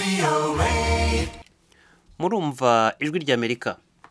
murumva ijwi ry'amerika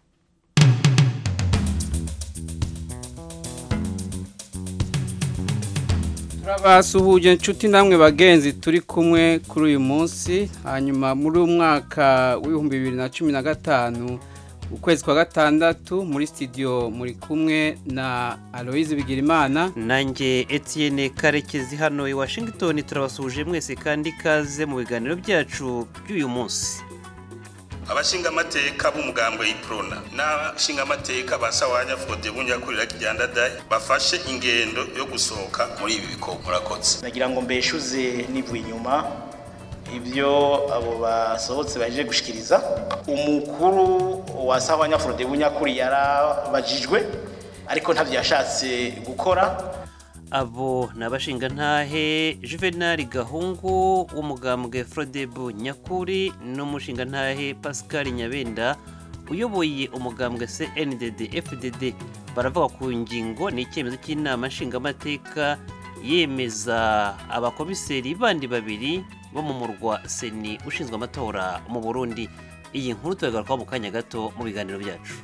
turabasuhuje inshuti namwe bagenzi turi kumwe kuri uyu munsi hanyuma muri uyu mwaka w'ibihumbi bibiri na cumi na gatanu ukwezi kwa gatandatu muri studio muri kumwe na aloyizi bigirimana nanjye Etienne karekezi hano i washington turabasuhuje mwese kandi ikaze mu biganiro byacu by'uyu munsi abashingamateka b'umugambwe y'iprona n'abashingamateka ba sawanya fode bunyakurira kijyandadayi bafashe ingendo yo gusohoka muri ibi bikorwa murakoze nagira ngo mbeshuze nivuye inyuma ibyo abo basohotse baje gushikiriza umukuru wa sawanya fode bunyakuri yarabajijwe ariko ntabyo yashatse gukora abo ni abashingantahe juvenal gahungu w'umugambwe frodebu nyakuri n'umushingantahe pascal nyabenda uyoboye umugambwe cndd fdd baravuga ku ngingo ni icyemezo cy'inama nshingamateka yemeza abakomiseri bandi babiri bo mu murwa seni ushinzwe amatora mu burundi iyi nkuru turagarukaho mu kanya gato mu biganiro byacu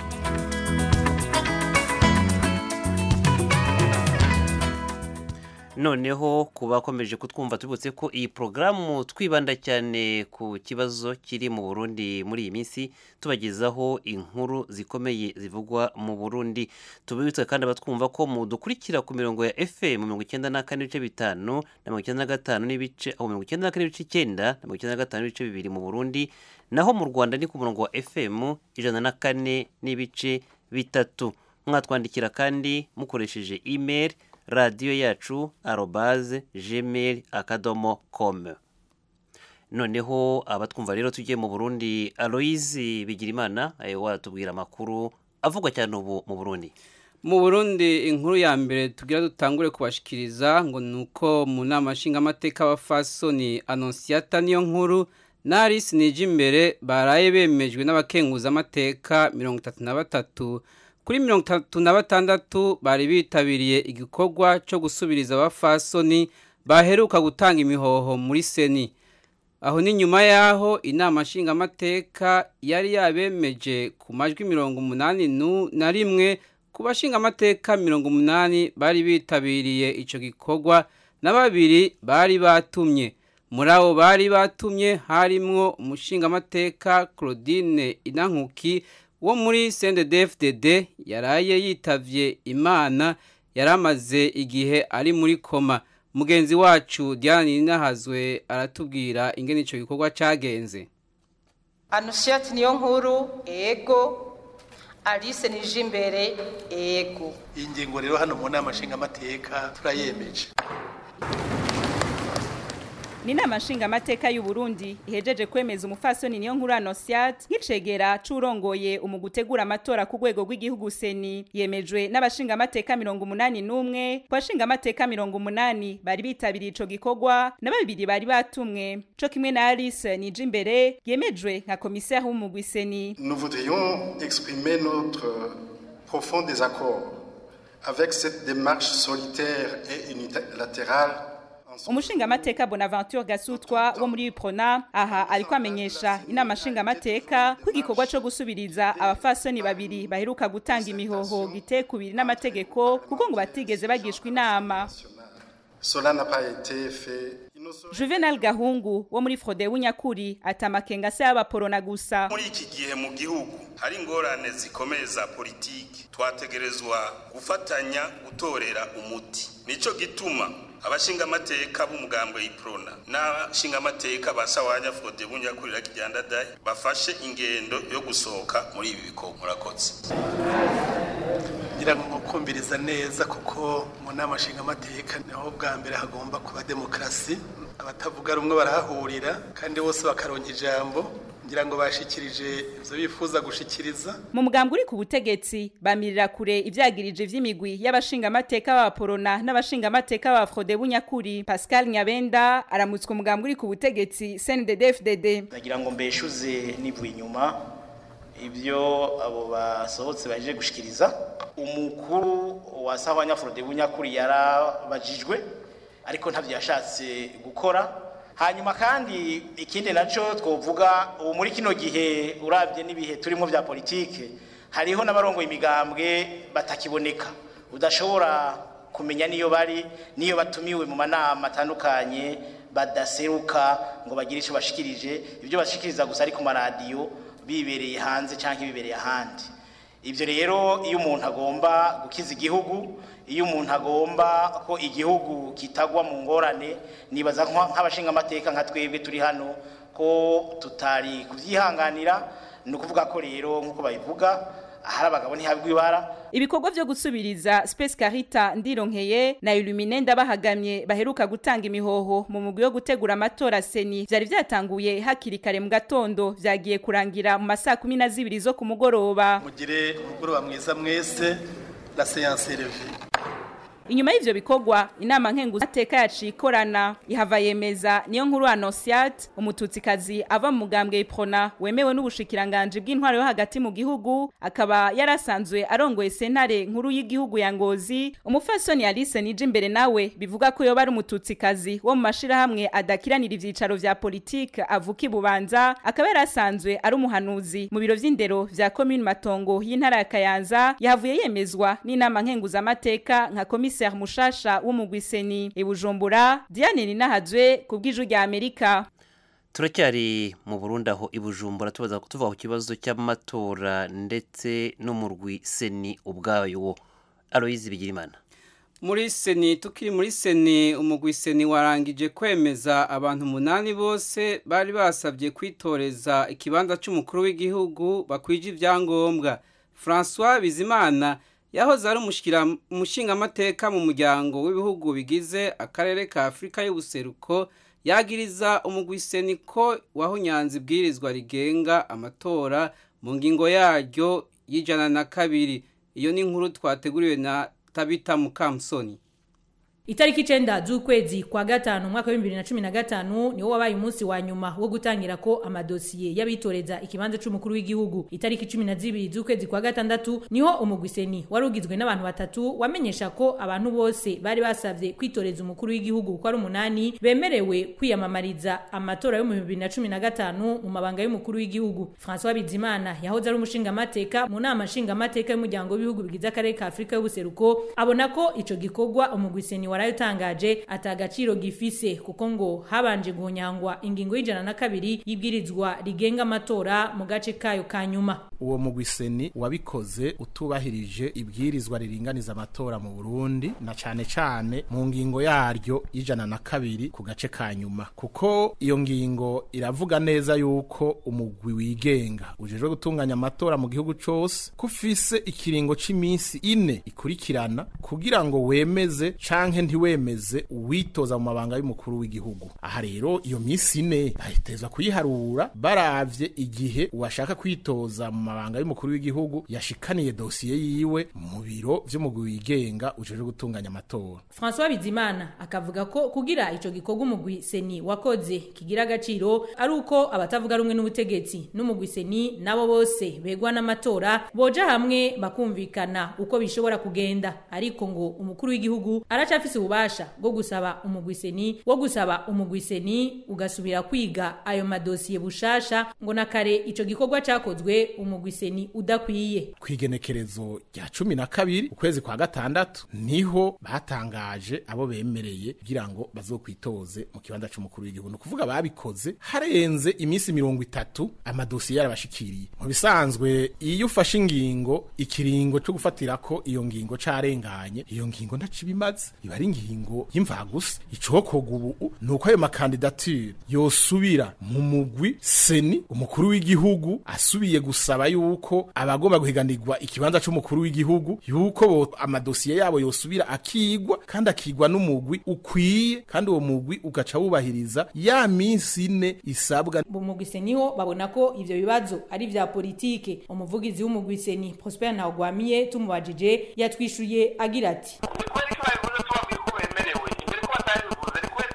noneho ku bakomeje kutwumva tubutse ko iyi porogaramu twibanda cyane ku kibazo kiri mu burundi muri iyi minsi tubagezaho inkuru zikomeye zivugwa mu burundi tubibutse kandi abatwumva ko mudukurikira ku mirongo ya fm mirongo icyenda na kane n'ibice bitanu na mirongo icyenda na gatanu n'ibice aho mirongo icyenda na kane n'ibice icyenda na mirongo icyenda na gatanu n'ibice bibiri mu burundi naho mu rwanda ni ku murongo wa fm ijana na kane n'ibice bitatu mwatwandikira kandi mukoresheje email radiyo yacu arobaze gmail akadomo komu noneho abatwumva rero tugiye mu burundi aloyizi bigirimana watubwira amakuru avugwa cyane ubu mu burundi mu burundi inkuru ya mbere tugira dutangure kubashikiriza ngo ni uko mu nama nshingamateka y'abafasoni anonsiyata niyo nkuru n'arisi nijya imbere baraye bemejwe n'abakenguzamateka mirongo itatu na batatu kuri mirongo itatu na batandatu bari bitabiriye igikorwa cyo gusubiriza abafasoni baheruka gutanga imihoho muri seni aho ni nyuma y'aho inama nshingamateka yari yabemeje ku majwi mirongo umunani na rimwe ku bashingamateka mirongo umunani bari bitabiriye icyo gikorwa na babiri bari batumye muri abo bari batumye harimwo umushingamateka claudine inankuki wo muri CNDD-FDD yaraye yitavye imana yaramaze igihe ari muri koma mugenzi wacu Diane Ninahazwe aratubwira ingene ico gikorwa cagenze Anusiat niyo nkuru ego Alice Nijimbere ego iyi ngingo rero hano mu nama nshingamateka turayemeje ni inama nshingamateka y'u Burundi ihejeje kwemeza umufasoni niyo nkuru Anosiat nk'icegera c'urongoye mu gutegura amatora ku rwego rw'igihugu seni yemejwe n'abashingamateka mirongo umunani n'umwe ku bashingamateka mirongo umunani bari bitabiriye ico gikorwa na babiri bari batumwe co kimwe na Alice nije imbere yemejwe nka komiseri w'umugwi seni Nous voudrions exprimer notre profond désaccord avec cette démarche solitaire et unilatérale umushingamateka bonaventure gasutwa wo muri prona aha ariko amenyesha inama nshingamateka ko igikorwa co gusubiriza abafasoni babiri baheruka gutanga imihoho gitekubiri n'amategeko kuko ngo batigeze bagishwa inama Cela n'a pas été fait. Juvenal Gahungu wo muri Frode w'Unyakuri atamakenga se y'abaporona gusa muri iki gihe mu gihugu hari ingorane zikomeye za politiki twategerezwa gufatanya gutorera umuti nico gituma abashingamateka b'umugambwe y'iprona n'abashingamateka ba sawanya fode bunyakurira kijyandadayi bafashe ingendo yo gusohoka muri ibi bikorwa murakoze ngira ngo kumviriza neza kuko mu nama nshingamateka niho bwa mbere hagomba kuba demokarasi abatavuga rumwe barahahurira kandi bose bakaronka ijambo ngira ngo bashikirije ivyo bifuza gushikiriza mu mugambwe uri ku butegetsi bamirira kure ivyagirije vy'imigwi y'abashingamateka b'abaporona n'abashingamateka ba Frode bunyakuri Pascal Nyabenda aramutswe umugambwe uri ku butegetsi CNDD-FDD nagira ngo mbeshuze nivuye inyuma ibyo abo basohotse baje gushikiriza umukuru wa sawanya Frode bunyakuri yarabajijwe ariko ntabyo yashatse gukora hanyuma kandi ikindi nacyo twovuga ubu muri kino gihe urabye n'ibihe turimo bya politike hariho n'abarongoye imigambwe batakiboneka udashobora kumenya niyo bari niyo batumiwe mu manama atandukanye badaseruka ngo bagire icyo bashikirije ibyo bashikiriza gusa ari ku maradiyo bibereye hanze cyangwa bibereye ahandi ibyo rero iyo umuntu agomba gukiza igihugu iyo umuntu agomba ko igihugu kitagwa mu ngorane nibaza nk'abashinga amateka nka twebwe turi hano ko tutari kubyihanganira ni ukuvuga ko rero nk'uko babivuga ahari abagabo ntihabwa ibara ibikorwa byo gusubiriza Space Carita ndironkeye na Illumine ndabahagamye baheruka gutanga imihoho mu mugwi wo gutegura amatora seni vyari vyatanguye hakiri kare mu gatondo vyagiye kurangira mu masaa kumi na zibiri zo ku mugoroba mugire umugoroba mwiza mwese la séance est levée inyuma y'ivyo bikorwa inama nkenguza ateka yaciye ikorana ihava yemeza niyo nkuru anosiat umututsikazi ava mu mugambwe iprona wemewe n'ubushikiranganje bw'intwaro yo hagati mu gihugu akaba yarasanzwe arongoye sentare nkuru y'igihugu ya ngozi umufasoni alice nije imbere nawe bivuga ko yoba ari umututsikazi wo mu mashirahamwe adakiranira ivyicaro vya politike avuka ibubanza akaba yarasanzwe ari umuhanuzi mu biro vy'indero vya commune matongo y'intara ya kayanza yahavuye yemezwa n'inama nkenguza amateka nka komisi commissaire mushasha w'umugwiseni ibujumbura Diane Ninahazwe kubw'iju rya Amerika turacyari mu Burundi aho ibujumbura tubaza tuva ku kibazo cy'amatora ndetse n'umurwi seni ubwayo Aloise Bigirimana muri seni tukiri muri seni umugwi seni warangije kwemeza abantu umunani bose bari basabye kwitoreza ikibanza cy'umukuru w'igihugu bakwije ibyangombwa François Bizimana yahoze ari umushingamateka mu muryango w'ibihugu bigize akarere ka afurika y'ubuseruko yagiriza umugwiseni ko wahunyanze ibwirizwa rigenga amatora mu ngingo yaryo y'ijana na kabiri iyo ni inkuru twateguriwe na tabita mukamusoni Itariki icenda z'ukwezi kwa gatanu mwaka wa 2015 niwo wabaye umunsi wa nyuma wo gutangira ko amadosiye y'abitoreza ikibanza c'umukuru w'igihugu. Itariki 12 z'ukwezi kwa gatandatu niho umugwiseni warugizwe n'abantu batatu wamenyesha ko abantu bose bari basavye kwitoreza umukuru w'igihugu ko ari umunani bemerewe kwiyamamariza amatora yo mu 2015 mu mabanga y'umukuru w'igihugu. François Bizimana yahoze ari umushinga amateka mu nama nshinga amateka y'umuryango w'ibihugu bigize akarere ka Afrika y'ubuseruko abona ko ico gikorwa umugwiseni warayotangaje atagaciro gifise kuko ngo habanje guhonyangwa ingingo y'ijana na kabiri y'ibwirizwa rigenga amatora mu gace kayo ka nyuma uwo mugwiseni wabikoze utubahirije ibwirizwa riringaniza amatora mu Burundi na cane cane mu ngingo yaryo y'ijana na kabiri ku gace ka nyuma kuko iyo ngingo iravuga neza yuko umugwi wigenga ujejwe gutunganya amatora mu gihugu cose kufise ikiringo c'iminsi ine ikurikirana kugira ngo wemeze canke ntiwemeze uwitoza mu mabanga y'umukuru w'igihugu aha rero iyo minsi ine bahitezwa kuyiharura baravye igihe uwashaka kwitoza mu mabanga y'umukuru w'igihugu yashikaniye dosiye yiwe mu biro vy'umugwi wigenga ujejwe gutunganya amatora François Bizimana akavuga ko kugira ico gikorwa umugwi seni wakoze kigira agaciro ari uko abatavuga rumwe n'ubutegetsi n'umugwi seni nabo bose begwa n'amatora boja hamwe bakumvikana uko bishobora kugenda ariko ngo umukuru w'igihugu aracafise ububasha bwo gusaba umugwiseni wo gusaba umugwiseni ugasubira kwiga ayo madosiye bushasha ngo na kare ico gikorwa cakozwe umugwiseni udakwiye kwigenekerezo rya cumi na kabiri ukwezi kwa gatandatu niho batangaje abo bemereye kugira ngo bazokwitoze mu kibanza c'umukuru w'igihugu ni kuvuga babikoze harenze iminsi mirongo itatu amadosiye yarabashikiriye mu bisanzwe iyo ufashe ingingo ikiringo co gufatirako iyo ngingo carenganye iyo ngingo ntaco ibimaze iba ari ingingo y'imvagusa icokorwa ubu ni uko ayo makandidature yosubira mu mugwi seni umukuru w'igihugu asubiye gusaba yuko abagomba guhiganirwa ikibanza c'umukuru w'igihugu yuko bo amadosiye yabo yosubira akigwa kandi akigwa n'umugwi ukwiye kandi uwo mugwi ugaca wubahiriza ya minsi ine isabwa bumugwiseniho babona ko ivyo bibazo ari vya politike umuvugizi w'umugwiseni Prosper Ntawagwamiye tumubajije yatwishuye agira ati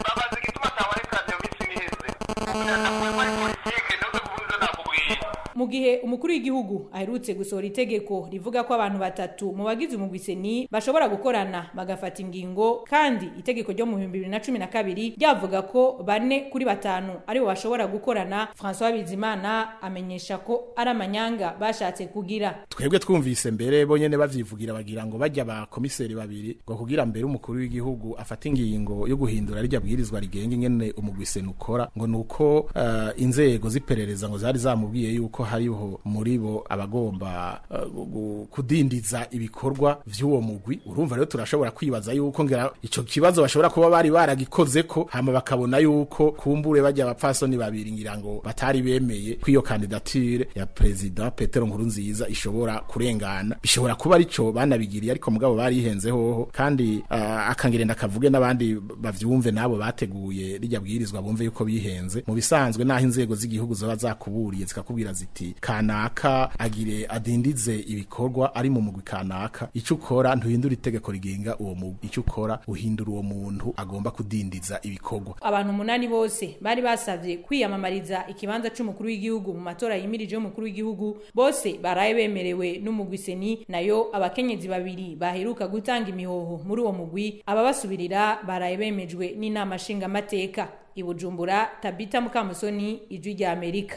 mu gihe umukuru w'igihugu aherutse gusohora itegeko rivuga ko abantu batatu mu bagize umugwi seni bashobora gukorana bagafata ingingo kandi itegeko ryo mu bihumbi bibiri na cumi na kabiri ryavuga ko bane kuri batanu aribo bashobora gukorana François Bizimana amenyesha ko ari amanyanga bashatse kugira twebwe twumvise mbere bonyene bavyivugira bagira ngo bajya ba komiseri babiri ngo kugira mbere umukuru w'igihugu afata ingingo yo guhindura rirya bwirizwa rigenga ingene umugwi seni ukora ngo nuko uh, inzego ziperereza ngo zari zamubwiye yuko hariho muri bo abagomba uh, kudindiza ibikorwa vy'uwo mugwi urumva rero turashobora kwibaza yuko ngera ico kibazo bashobora kuba bari baragikoze ko hama bakabona yuko kumbure bajya abapfasoni babiri ngira ngo batari bemeye ko iyo kandidature ya perezida Petero Nkurunziza ishobora kurengana bishobora kuba arico banabigiriye ariko mugabo barihenze hoho kandi uh, akangirenda kavuge n'abandi bavyumve nabo bateguye rijya bwirizwa bumve yuko bihenze mu bisanzwe naho inzego z'igihugu zoba zakuburiye zikakubwira ziti kanaka agire adindize ibikorwa ari mu mugwi kanaka ico ukora ntuhindura itegeko rigenga uwo mugwi ico ukora uhindura uwo muntu agomba kudindiza ibikorwa abantu umunani bose bari basavye kwiyamamariza ikibanza c'umukuru w'igihugu mu matora yimirije y'umukuru w'igihugu bose baraye bemerewe n'umugwi seni nayo abakenyezi babiri baheruka gutanga imihoho muri uwo mugwi ababasubirira baraye bemejwe n'inama nshingamateka i Bujumbura Tabita Mukamusoni ijwi rya Amerika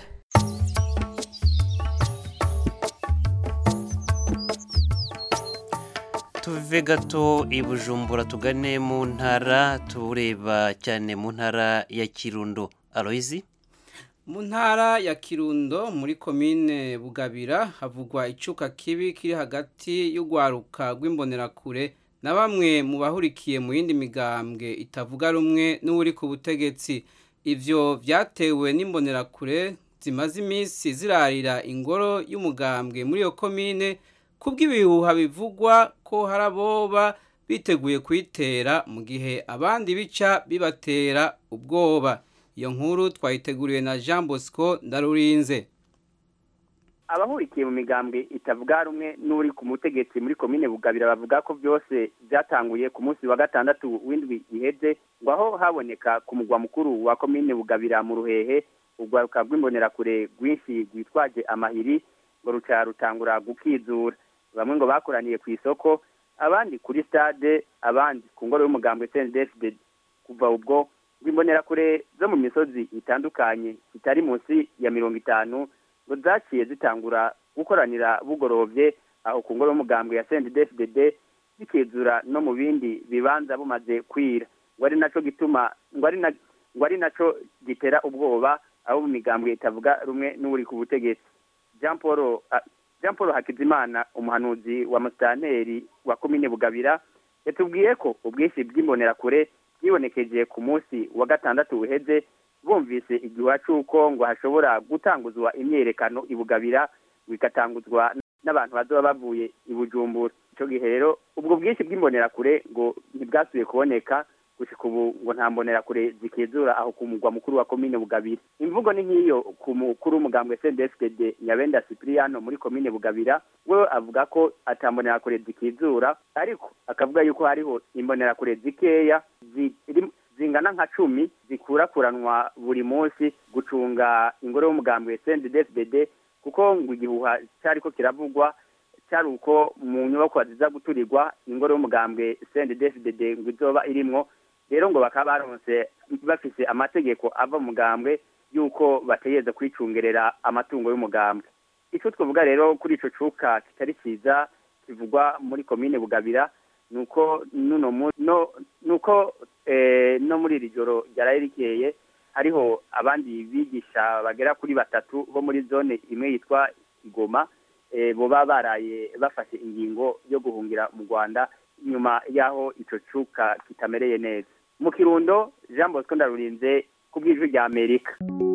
tuve gato i bujumbura tugane mu ntara tureba cyane mu ntara ya kirundo aloyizi mu ntara ya kirundo muri komine bugabira havugwa icuka kibi kiri hagati y'urwaruka rw'imbonerakure na bamwe mu bahurikiye mu yindi migambwe itavuga rumwe n'uri ku butegetsi ivyo vyatewe n'imbonerakure zimaze iminsi zirarira ingoro y'umugambwe muri iyo komine kubw'ibihuha bivugwa ko hari aboba biteguye kuyitera mu gihe abandi bica bibatera ubwoba iyo nkuru twayiteguriwe na jean bosco ndarurinze abahurikiye mu migambwe itavuga rumwe n'uri ku mutegetsi muri komine bugabira bavuga ko byose byatanguye ku munsi wa gatandatu w'indwi iheze ngo aho haboneka ku mugwa mukuru wa komine bugabira mu ruhehe urwaruka rw'imbonerakure rwinshi rwitwaje amahiri ngo ruca rutangura gukizura bamwe ngo bakoraniye ku isoko abandi kuri stade abandi ku ngoro y'umugambwe CNDD kuva ubwo rw'imbonerakure zo mu misozi itandukanye itari munsi ya mirongo itanu ngo zaciye zitangura gukoranira bugorovye aho ku ngoro y'umugambwe ya CNDD bikizura no mu bindi bibanza bumaze kwira ngo ari naco gituma ngo ari na ngo ari naco gitera ubwoba abo mu migambwe itavuga rumwe n'uri ku butegetsi Jean Paul Jean Paul Hakizimana umuhanuzi wa musitanteri wa komine Bugabira yatubwiye ko ubwinshi bw'imbonerakure bwibonekeje ku munsi wa gatandatu uheze bumvise igihuha c'uko ngo hashobora gutanguzwa imyerekano i Bugabira bigatanguzwa n'abantu bazoba bavuye i Bujumbura ico gihe rero ubwo bwinshi bw'imbonerakure ngo ntibwasubiye kuboneka gushika ubu ngo nta mbonerakure zikizura aho ku mugwa mukuru wa komine Bugabira imvugo ni nk'iyo ku mukuru w'umugambwe CNDD-FDD Nyabenda Cipriano muri komine Bugabira we avuga ko atambonerakure zikizura ariko akavuga yuko hariho imbonerakure zikeya zingana nka cumi zikurakuranwa buri munsi gucunga ingoro y'umugambwe CNDD-FDD kuko ngo igihuha cyariko kiravugwa cyari uko mu nyubako ziza guturirwa ingoro y'umugambwe CNDD-FDD ngo izoba irimwo rero ngo bakaba baronse bafise amategeko ava mu mugambwe yuko bategereza kwicungerera amatungo y'umugambwe icyo twavuga rero kuri ico cuka kitari ciza kivugwa muri komine bugabira nuko nuno no nuko eh, no muri iri joro ryaraye rikeye hariho abandi bigisha bagera kuri batatu bo muri zone imwe yitwa igoma eh, boba baraye bafashe ingingo yo guhungira mu rwanda nyuma y'aho ico cuka kitamereye neza mu kirundo jean bosco ndarurinze ku bw'ijwi rya amerika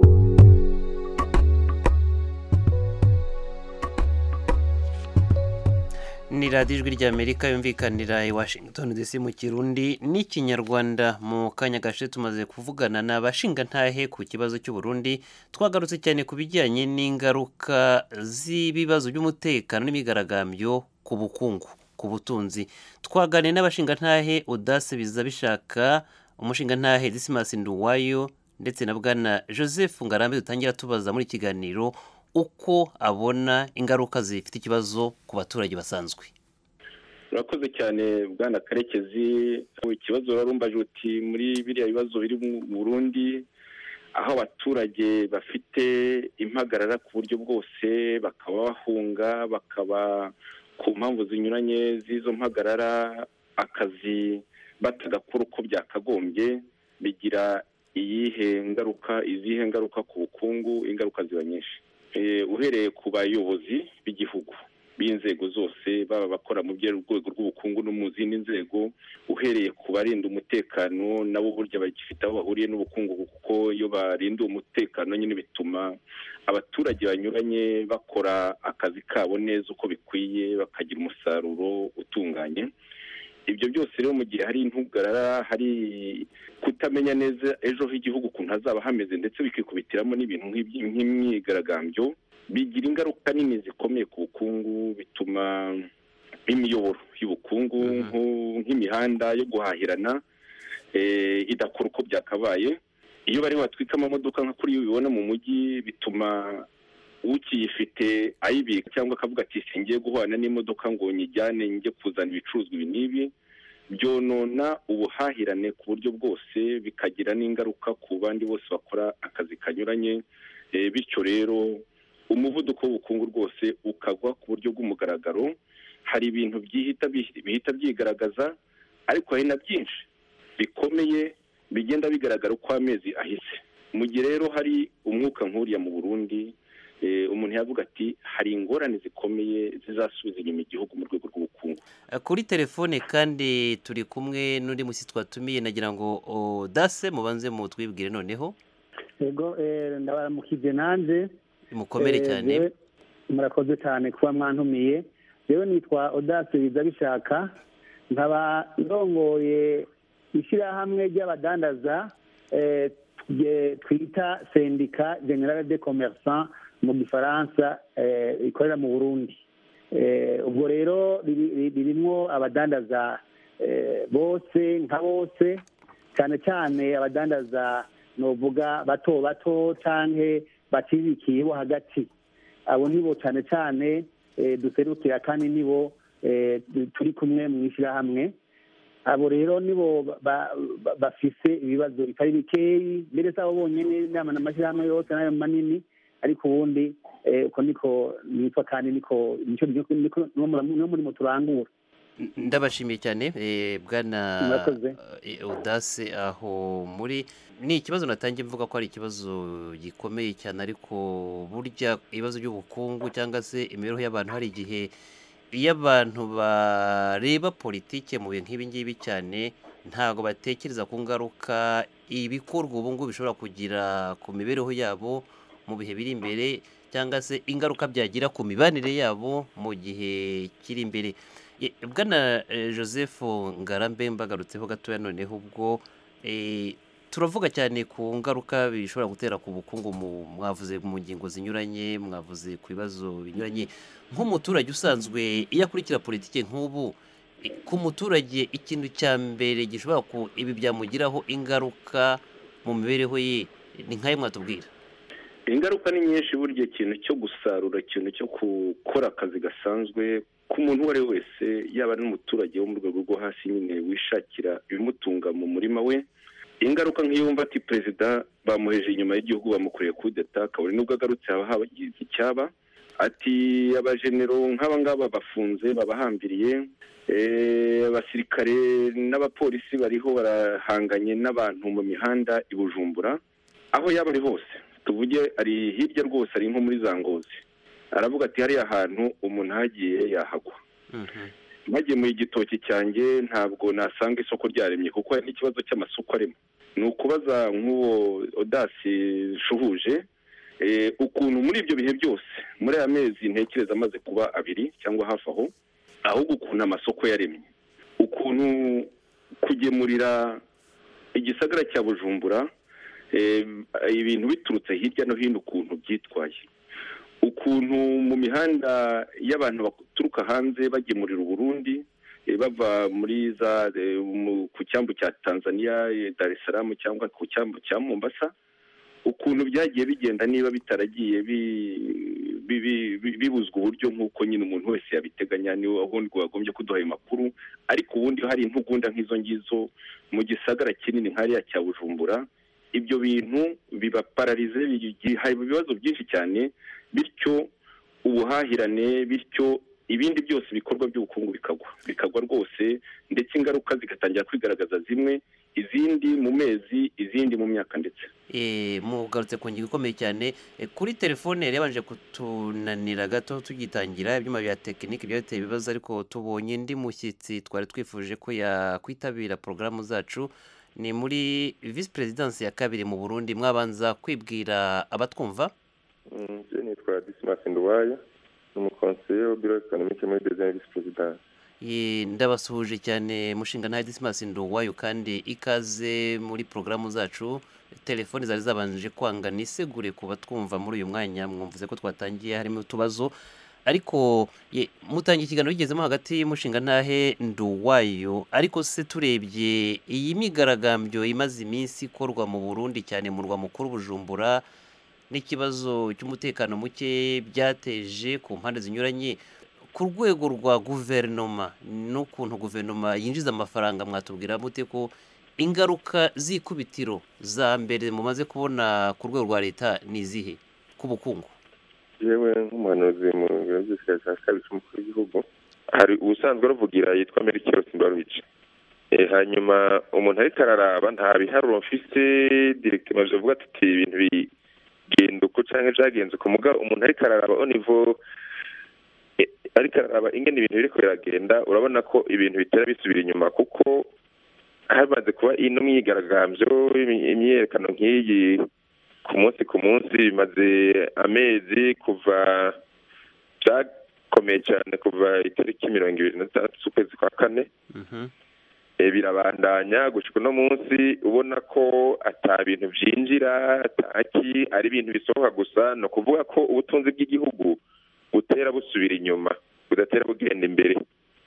ni radiyo ijwi ry'amerika yumvikanira i washington dc mu kirundi n'ikinyarwanda mu kanya gashe tumaze kuvugana n'abashingantahe ku kibazo cy'uburundi twagarutse cyane ku bijyanye n'ingaruka z'ibibazo by'umutekano n'imigaragambyo ku bukungu ku butunzi twaganiye n'abashingantahe udase biza bishaka umushingantahe disimasi nduwayo ndetse na bwana joseph ngarambe dutangira tubaza muri ikiganiro uko abona ingaruka zifite ikibazo ku baturage basanzwe urakoze cyane bwana karekezi ikibazo warumbaje uti muri biriya bibazo biri mu burundi aho abaturage bafite impagarara ku buryo bwose bakaba bahunga bakaba ku mpamvu zinyuranye z'izo mpagarara akazi batagakora uko byakagombye bigira iyihe ngaruka izihe ngaruka ku bukungu ingaruka ziba nyinshi uhereye ku bayobozi b'igihugu b'inzego zose baba abakora mu rwego rw'ubukungu no mu zindi nzego uhereye ku barinda umutekano nabo burya bagifite aho bahuriye n'ubukungu kuko iyo barinda umutekano nyine bituma abaturage banyuranye bakora akazi kabo neza uko bikwiye bakagira umusaruro utunganye ibyo byose rero mu gihe hari intugarara hari kutamenya neza ejo h'igihugu ukuntu hazaba hameze ndetse bikikubitiramo n'ibintu nk'imyigaragambyo bigira ingaruka nini zikomeye ku bukungu bituma imiyoboro y'ubukungu nk'imihanda yo guhahirana idakora uko byakabaye iyo bari batwika amamodoka nka kuri ubibona mu mujyi bituma ukiyifite ayibika cyangwa akavuga ati singiye guhana n'imodoka ngo nyijyane njye kuzana ibicuruzwa ibi n'ibi byonona ubuhahirane ku buryo bwose bikagira n'ingaruka ku bandi bose bakora akazi kanyuranye bityo rero umuvuduko w'ubukungu rwose ukagwa ku buryo bw'umugaragaro hari ibintu byihita bihita byigaragaza ariko hari na byinshi bikomeye bigenda bigaragara uko amezi ahise mu gihe rero hari umwuka nk'uriya mu burundi umuntu yavuga ati hari ingorane zikomeye zizasubiza inyuma igihugu mu rwego rw'ubukungu kuri telefone kandi turi kumwe n'undi musi twatumiye nagira ngo dase mubanze mutwibwire noneho yego ndabaramukije nanjye mukomere cyane murakoze cyane kuba mwantumiye rero nitwa odase biza bishaka nkaba ndongoye ishyirahamwe ry'abadandaza twita sendika generale de commerçant mu gifaransa ikorera mu burundi ubwo rero ririmo abadandaza bose nka bose cyane cyane abadandaza novuga bato bato cyangwa bacirikiye bo hagati abo nibo cyane cyane duserukira kandi nibo turi kumwe mu ishyirahamwe abo rero nibo bafise ibibazo bitari bikeyi mbere si abo bonyine inama n'amashyirahamwe yose n'ayo manini ariko ubundi uko niko nitwa kandi niko niyo murimo turangura ndabashimiye cyane bwana udase aho muri ni ikibazo natangiye mvuga ko ari ikibazo gikomeye cyane ariko burya ibibazo by'ubukungu cyangwa se imibereho y'abantu hari igihe iyo abantu bareba politike mu bintu nk'ibi ngibi cyane ntabwo batekereza ku ngaruka ibikorwa ubu ngubu bishobora kugira ku mibereho yabo mu bihe biri imbere cyangwa se ingaruka byagira ku mibanire yabo mu gihe kiri imbere bwana joseph ngarambe mbagarutseho gatoya noneho ubwo turavuga cyane ku ngaruka bishobora gutera ku bukungu mwavuze mu ngingo zinyuranye mwavuze ku bibazo binyuranye nk'umuturage usanzwe iyo akurikira politiki nk'ubu ku muturage ikintu cya mbere gishobora ku ibi byamugiraho ingaruka mu mibereho ye ni nk'ayo mwatubwira ingaruka ni nyinshi burya ikintu cyo gusarura ikintu cyo gukora akazi gasanzwe ku muntu uwo ari we wese yaba n'umuturage wo mu rwego rwo hasi nyine wishakira ibimutunga mu murima we ingaruka nk'iyo wumva ati perezida bamuheje inyuma y'igihugu bamukoreye kudeta kabone nubwo agarutse haba hagize icyaba ati abajenero nk'aba ngaba bafunze babahambiriye abasirikare n'abapolisi bariho barahanganye n'abantu mu mihanda i bujumbura aho yaba ari hose tuvuge ari hirya rwose ari nko muri za ngozi aravuga ati hariya hantu umuntu ahagiye yahagwa mpagiye mu igitoki cyanjye ntabwo nasanga isoko ryaremye kuko hari n'ikibazo cy'amasoko arimo ni ukubaza nk'uwo odasi shuhuje ukuntu muri ibyo bihe byose muri aya mezi ntekereza amaze kuba abiri cyangwa hafi aho ahubwo ukuntu amasoko yaremye ukuntu kugemurira igisagara cya bujumbura ibintu biturutse hirya no hino ukuntu byitwaye ukuntu mu mihanda y'abantu baturuka hanze bagemurira uburundi bava muri za ku cyambu cya tanzania dar es salaam cyangwa ku cyambu cya mombasa ukuntu byagiye bigenda niba bitaragiye bi- bi- bi- bibuzwa uburyo nk'uko nyine umuntu wese yabiteganya niwe ubundi wagombye kuduha ayo makuru ariko ubundi hari intugunda nk'izo ngizo mu gisagara kinini nk'ariya cya bujumbura ibyo bintu bibapararize biha ibibazo byinshi cyane bityo ubuhahirane bityo ibindi byose ibikorwa by'ubukungu bikagwa bikagwa rwose ndetse ingaruka zigatangira kwigaragaza zimwe izindi mu mezi izindi mu myaka ndetse Eh, mugarutse ku ngingo ikomeye cyane Eh, kuri telefone yari yabanje kutunanira gato tugitangira ibyuma bya tekinike byateye ibibazo ariko tubonye undi mushyitsi twari twifuje ko yakwitabira porogaramu zacu ni muri visi perezidansi ya kabiri mu burundi mwabanza kwibwira abatwumva je nitwa dismas nduwaya ni umukonseye wa biro ekonomike muri deuxième vice présidence Ye, ndabasuhuje cyane mushinga nta disimasi nduwayo kandi ikaze muri porogaramu zacu telefoni zari zabanje kwanga nisegure ku batwumva muri uyu mwanya mwumvuze ko twatangiye harimo utubazo ariko ye, mutangiye ikiganiro bigezemo hagati y'umushinga ntahe nduwayo ariko se turebye iyi migaragambyo imaze iminsi ikorwa mu burundi cyane mu murwa mukuru bujumbura n'ikibazo cy'umutekano muke byateje ku mpande zinyuranye ku rwego rwa guverinoma n'ukuntu guverinoma yinjiza amafaranga mwatubwira mute ko ingaruka z'ikubitiro za mbere mumaze kubona ku rwego rwa leta ni izihe ku bukungu yewe nk'umuhanuzi mu biro by'ubushakashatsi kabiri cy'umukuru w'igihugu hari ubusanzwe ruvugira yitwa merikiro simbaruhice hanyuma umuntu ariko araraba nta biharuro mfise direktima bivuga tuti ibintu bigenda uko canke vyagenze uko muga umuntu ariko araraba au niveau eh, ariko araraba ingene ibintu biriko biragenda urabona ko ibintu bitera bisubira inyuma kuko hamaze kuba ino myigaragambyo imi- imyiyerekano nk'iyi ku munsi ku munsi bimaze amezi kuva byakomeye cyane kuva itariki mirongo ibiri na zitandatu z'ukwezi kwa kane Eh, birabandanya gushika uno munsi ubona ko ata bintu vyinjira ataki ari ibintu bisohoka gusa ni ukuvuga ko ubutunzi bw'igihugu butera busubira inyuma budatera bugenda imbere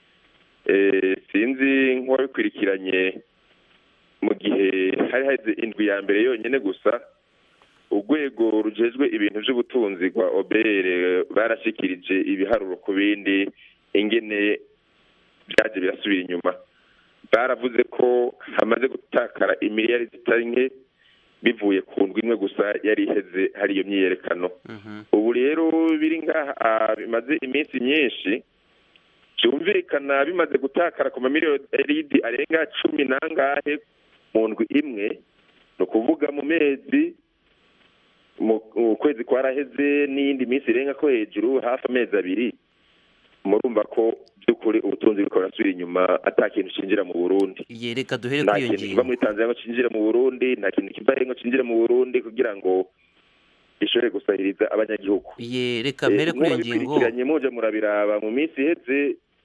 Eh, sinzi nk'uwabikurikiranye mu gihe hari haheze indwi ya mbere yonyine gusa urwego rujejwe ibintu by'ubutunzi rwa obere barashikirije ibiharuro ku bindi ingene byaje birasubira inyuma baravuze ko hamaze gutakara imiliyari zitari nke bivuye ku ndwi imwe gusa yari iheze hari iyo myiyerekano ubu rero biri ngaha ah, bimaze iminsi myinshi byumvikana bimaze gutakara ku mamiliyoni arenga cumi n'angahe mu ndwi imwe ni ukuvuga mu mezi mu mu kwezi kwaraheze n'iyindi minsi irenga ko hejuru hafi amezi abiri murumva ko by'ukuri ubutunzi buriko burasubira inyuma ata kintu cinjira mu burundi ye reka duhere nta kuri iyo kintu kiva ngingo muri tanzania ngo cinjire mu burundi nta kintu kiva ngo cinjire mu burundi kugira ngo gishobore gusahiriza abanyagihugu ye reka mbere kuri iyo ngingo bikurikiranye muje murabiraba mu minsi iheze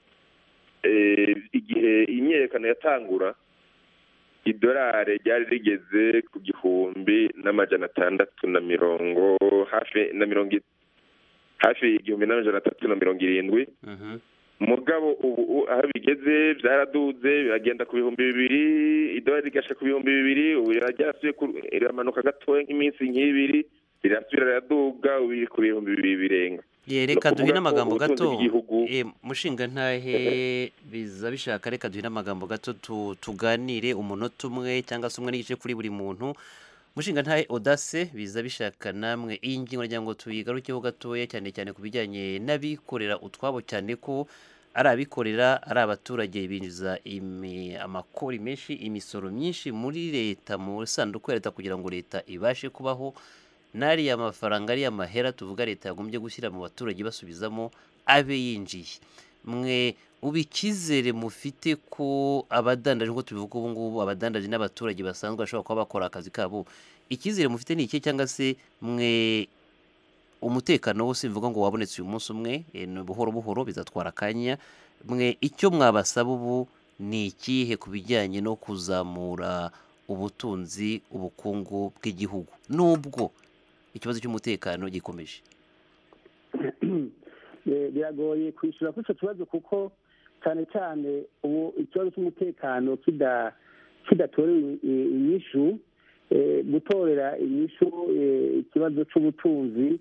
eh, igihe imyiyerekano yatangura idolari ryari rigeze ku gihumbi n'amajana atandatu na mirongo hafi na mirongo i- hafi igihumbi n'amajana atatu na mirongo irindwi mugabo ubu u- aho bigeze byaraduze biragenda ku bihumbi bibiri idolari rigasha ku bihumbi bibiri ubu ryarasubiye ku- riramanuka gatoya nk'iminsi nk'ibiri rirasubira riraduga ubu riri ku bihumbi bibiri birenga ye Ni reka duhine ukuvuga ko amagambo ubutunzi gato bw'igihugu Eh, mushinga ntahe biza bishaka reka duhine amagambo gato tu- tuganire umunota umwe cyangwa se umwe n'igice kuri buri muntu mushinga ntahe odase biza bishaka namwe iyi ngingo nagira ngo tuyigarukeho gatoya cyane cyane ku bijyanye n'abikorera utwabo cyane ko ari abikorera ari abaturage binjiza imi- amakori menshi imisoro myinshi muri leta mu sanduku ya leta kugira ngo leta ibashe kubaho n'ariya mafaranga ariya mahera tuvuga leta yagombye gushyira mu baturage basubizamo abe yinjiye mwe ubu icyizere mufite ko abadandaje nk'uko tubivuga ubu ngubu abadandaje n'abaturage basanzwe bashobora kuba bakora akazi kabo icyizere mufite ni iki cyangwa se mwe umutekano wose bivuga ngo wabonetse uyu munsi umwe eh, ni buhoro buhoro bizatwara akanya mwe icyo mwabasaba ubu ni ikihe ku bijyanye no kuzamura ubutunzi ubukungu bw'igihugu nubwo ikibazo cy'umutekano gikomeje Eh, biragoye kwishyura kuri icyo kibazo kuko cyane cyane ubu ikibazo cy'umutekano kida- kidatorewe i- inyishu eh, gutorera inyishu eh, ikibazo cy'ubutunzi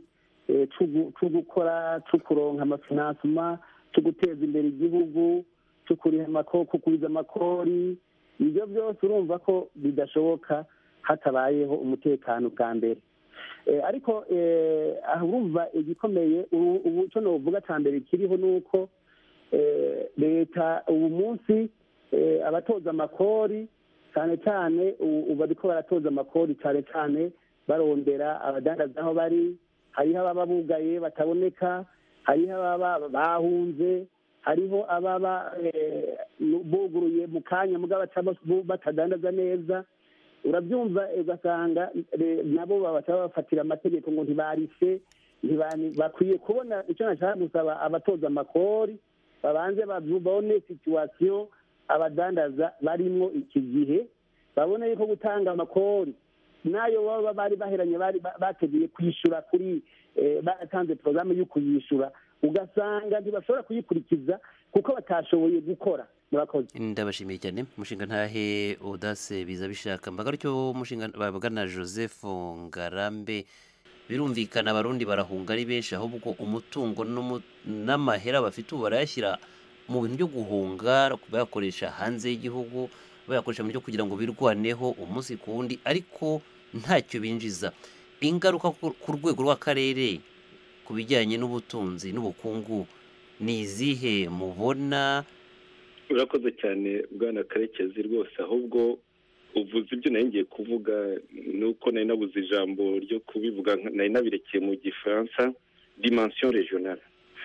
eh, c'ugu- co gukora co kuronka amafinansima co guteza imbere igihugu co kuriha amako- kugwiza amakori ibyo byose urumva ko bidashoboka hatabayeho umutekano bwa mbere Eh, ariko eh, aha urumva igikomeye ubu ubu icyo novuga cya mbere kiriho ni uko eh, leta ubu munsi eh, abatoza amakori cyane cyane ubu ubu bariko baratoza amakori cyane cyane barondera abadandaza aho bari hariho ababa bugaye bataboneka hariho ababa bahunze hariho ababa eh, buguruye mu kanya mugabo baca bas- batadandaza neza urabyumva ugasanga eh, nabo babaca bafatira amategeko ngo ntibarise ntibani- bakwiye kubona icyo nashaka gusaba abatoza amakori babanze babone situwasiyo abadandaza barimwo iki gihe babone yuko gutanga amakori nayo baba bari baheranye bari ba- bateguye kwishyura kuri eh, baratanze porogaramu yo kuyishyura ugasanga ntibashobora kuyikurikiza kuko batashoboye gukora murakoze ndabashimiye cyane umushinga ntahe udase biza bishaka mbaga aricyo umushinga babagana joseph ngarambe birumvikana abarundi barahunga ari benshi ahubwo umutungo n'umu- n'amahera bafite ubu barayashyira mu bintu byo guhunga bayakoresha hanze y'igihugu bayakoresha mu byo kugira ngo birwaneho umunsi ku wundi ariko ntacyo binjiza ingaruka ku ku rwego rw'akarere ku bijyanye n'ubutunzi n'ubukungu ni izihe mubona urakoze cyane bwana karekezi rwose ahubwo uvuze ibyo nari ngiye kuvuga ni uko nari nabuze ijambo ryo kubivuga nari nabirekeye mu gifaransa dimension regionale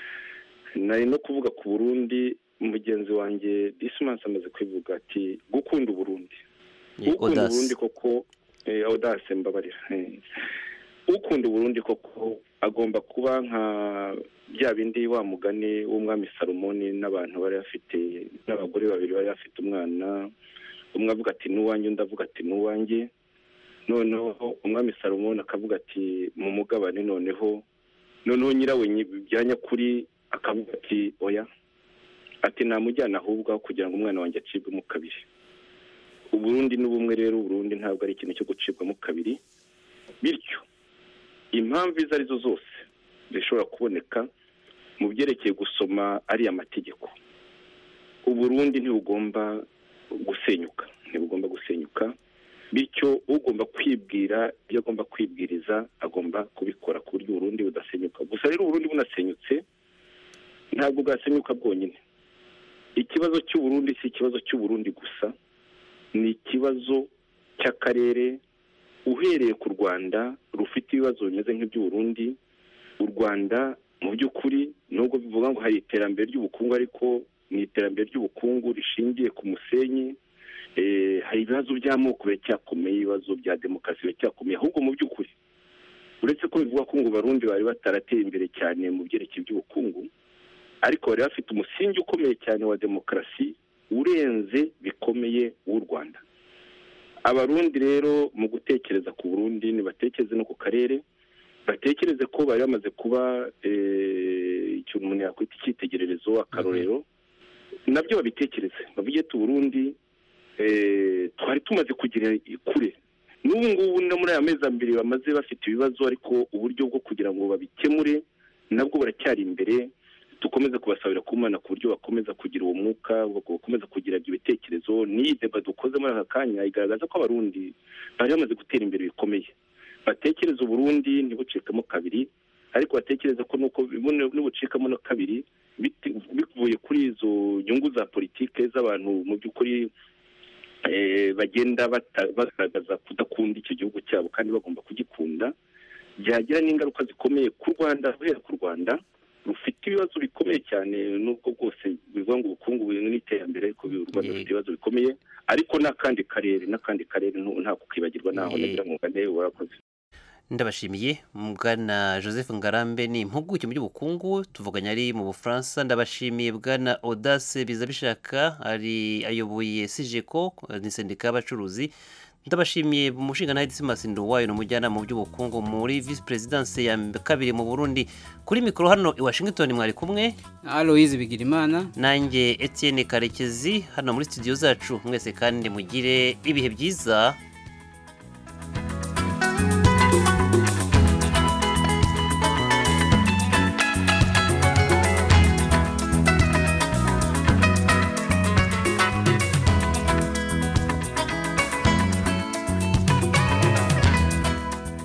nari no kuvuga ku burundi mugenzi wanjye disimansi amaze kubivuga ati gukunda uburundi Ni ukunda Audace. uburundi koko eh, audace mbabarira eh. ukunda uburundi koko agomba kuba nka bya bindi wa mugani w'umwami salomoni n'abantu bari bafite n'abagore babiri bari bafite umwana umwe avuga ati n'uwanjye undi avuga ati n'uwanjye noneho umwami salomoni akavuga ati mu mugabane noneho noneho nyirawe nyi- bya nyakuri akavuga ati oya ati namujyana ahubwo aho kugira ngo umwana wanjye acibwemo kabiri uburundi n'ubumwe rero uburundi ntabwo ari ikintu cyo gucibwamo kabiri bityo impamvu izo ari zo zose zishobora kuboneka mu byerekeye gusoma ariya mategeko uburundi ntibugomba gusenyuka ntibugomba gusenyuka bityo ugomba kwibwira ibyo agomba kwibwiriza agomba kubikora ku buryo uburundi budasenyuka gusa rero uburundi bunasenyutse ntabwo bwasenyuka bwonyine ikibazo cy'uburundi si ikibazo cy'uburundi gusa ni ikibazo cy'akarere uhereye ku rwanda rufite ibibazo bimeze nk'iby'uburundi u rwanda mu by'ukuri nubwo bivuga ngo hari iterambere ry'ubukungu ariko ni iterambere ry'ubukungu rishingiye ku musenyi Eh, hari ibibazo by'amoko biracyakomeye ibibazo bya demokarasi biracyakomeye ahubwo mu by'ukuri uretse ko bivuga ko ngo barundi bari batarateye imbere cyane mu byerekeye by'ubukungu ariko bari bafite umusingi ukomeye cyane wa demokarasi urenze bikomeye w'u rwanda abarundi rero mu gutekereza ku burundi nibatekereze no ku karere batekereze ko bari bamaze kuba eh, ikintu umuntu yakwita icyitegererezo akarorero nabyo babitekereze bavuge ati uburundi eh, twari tumaze kugira kure n'ubu ngubu no muri aya mezi abiri bamaze bafite ibibazo ariko uburyo bwo kugira ngo babikemure nabwo baracyari imbere dukomeze kubasabira ku Mana ku buryo bakomeza kugira uwo mwuka bakomeza kugira ibyo bitekerezo n'iyi deba dukoze muri aka kanya igaragaza ko abarundi bari bamaze gutera imbere bikomeye batekereza uburundi ntibucikemo kabiri ariko batekereza ko nuko buno- nibucikamo no kabiri bite- bivuye kuri izo nyungu za politike z'abantu mu by'ukuri eh, bagenda bata- bagaragaza kudakunda icyo gihugu cyabo kandi bagomba kugikunda byagira n'ingaruka zikomeye ku rwanda guhera ku rwanda rufite ibibazo bikomeye cyane nubwo bwose bivuga ngo ubukungu buri n'iterambere ariko u rwanda rufite ibibazo bikomeye ariko n'akandi karere n'akandi karere ntu- nta kukibagirwa naho Ye- nagira ngo ngane warakoze ndabashimiye bwana joseph ngarambe ni impuguke mu by'ubukungu tuvuganye ari mu bufaransa ndabashimiye bwana audace biza bishaka ari ayoboye sijeko ni sendika y'abacuruzi ndabashimiye umushinga nawe dismas nduwayo ni umujyanama mu by'ubukungu muri visi perezidanse ya kabiri mu burundi kuri mikoro hano i washington mwari kumwe aloyizi bigirimana nanjye etienne karekezi hano muri studio zacu mwese kandi mugire ibihe byiza